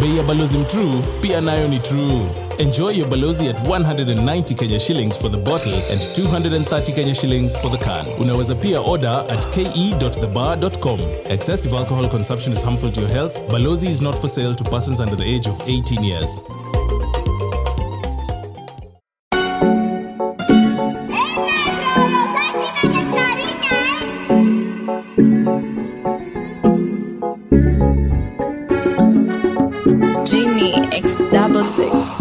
bei ya balozi mtrue pia nayo ni true enjoy your balozi at 190 kenya shillings for the bottle and 230 kenya shillings for the can unaweza pia order at ke.thebar.com excessive alcohol consumption is harmful to your health balozi is not for sale to persons under the age of 18 years Genie X double six.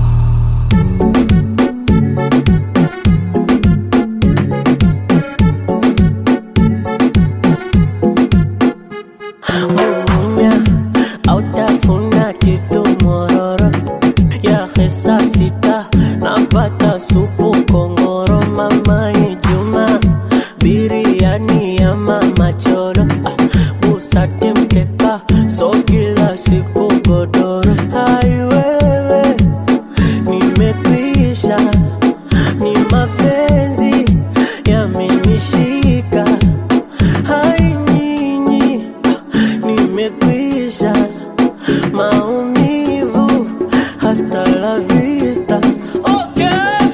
Munya autafuna kitu mororo ya hesa sita napata supu kongoro mamani Juma biriani ya mama choro ah, busati mkeka so kila siku godoro hai wewe nimekwisha ni mapenzi yamenishika hai nyinyi nimekwisha maumivu hasta la vista okay.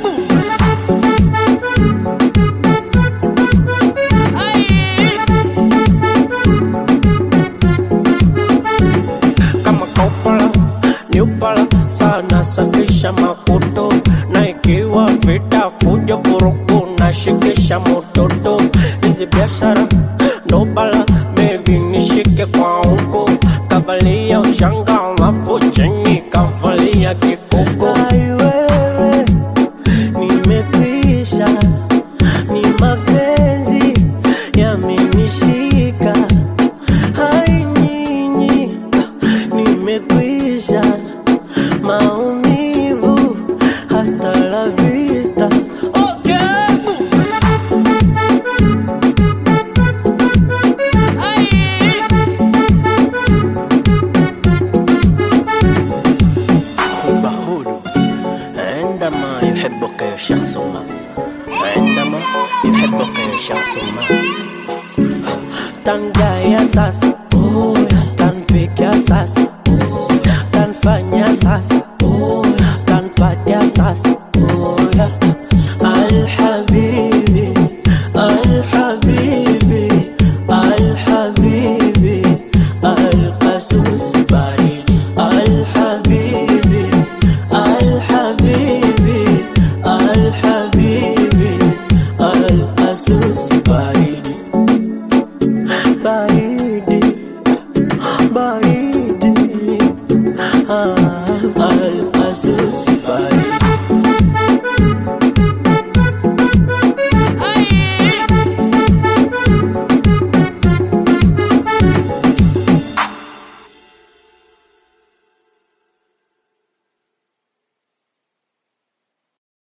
kama kaupala niupala sana safisha makoto na ikiwa vita fujo vurugu na shikisha mototo hizi biashara ndobala bebi nishike kwa huko kavalia ushanga alafu chini kavalia kiko